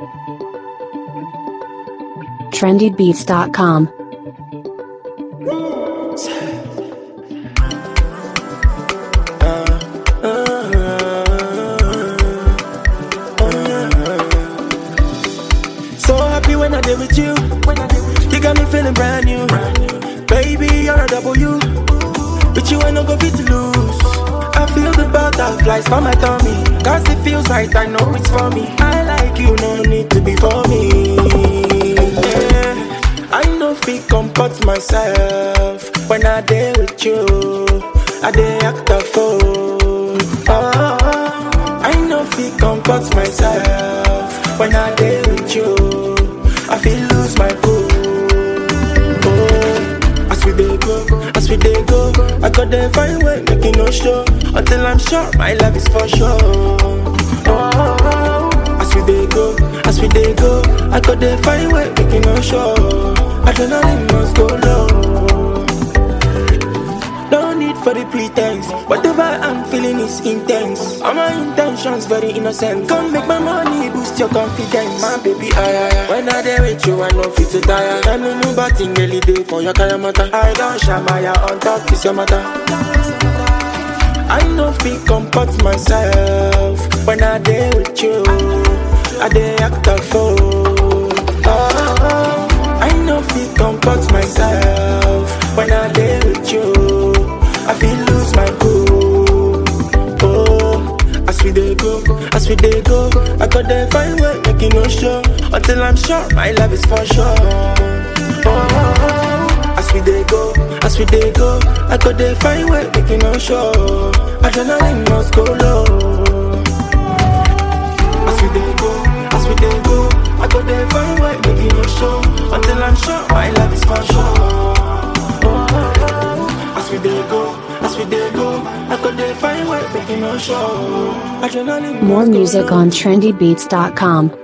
trendybeats.com. So happy when I did with you. You got me feeling brand new. Baby, you're a W. With you, I no go fit lose. I feel the butterflies for my tummy. Cause it feels right, I know it's for me. I like you, no need to be for me. Yeah. I know fit comport myself when I day with you. I day act a fool. Oh, I know fit comport myself when I day with you. I feel lose my cool. Oh, as we dey go, as we dey go, I got the fine way, make it no show until I'm sure my love is for sure. Oh, as we dey go, as we dey go, I got the fine way, make it no show. Adrenaline must go low. No need for the pretense. Whatever I'm feeling is intense. All my intentions very innocent. Come make my money boost your confidence. My baby, I, I, I. When I there with you, I know fit to tire. I know no bad thing really day for your kaya mata. I don't shamaya on top, it's your matter. I know fit comport myself when I there with you. I dey act a fool. Oh, I know fit comport myself when I there with you. I feel lose my cool. Oh, as we dey go, as we dey go, I got the fine way, make it no show until I'm sure my love is for sure. Oh, as we dey go, as we dey go, I got the fine way, make it no show. Adrenaline must go low. As we dey go, as we dey go, I got the fine way, make it no show until I'm sure my love is for sure. As we dey go, as we dey go, I got the fine way, make it no show. Adrenaline More must go music low. on trendybeats.com.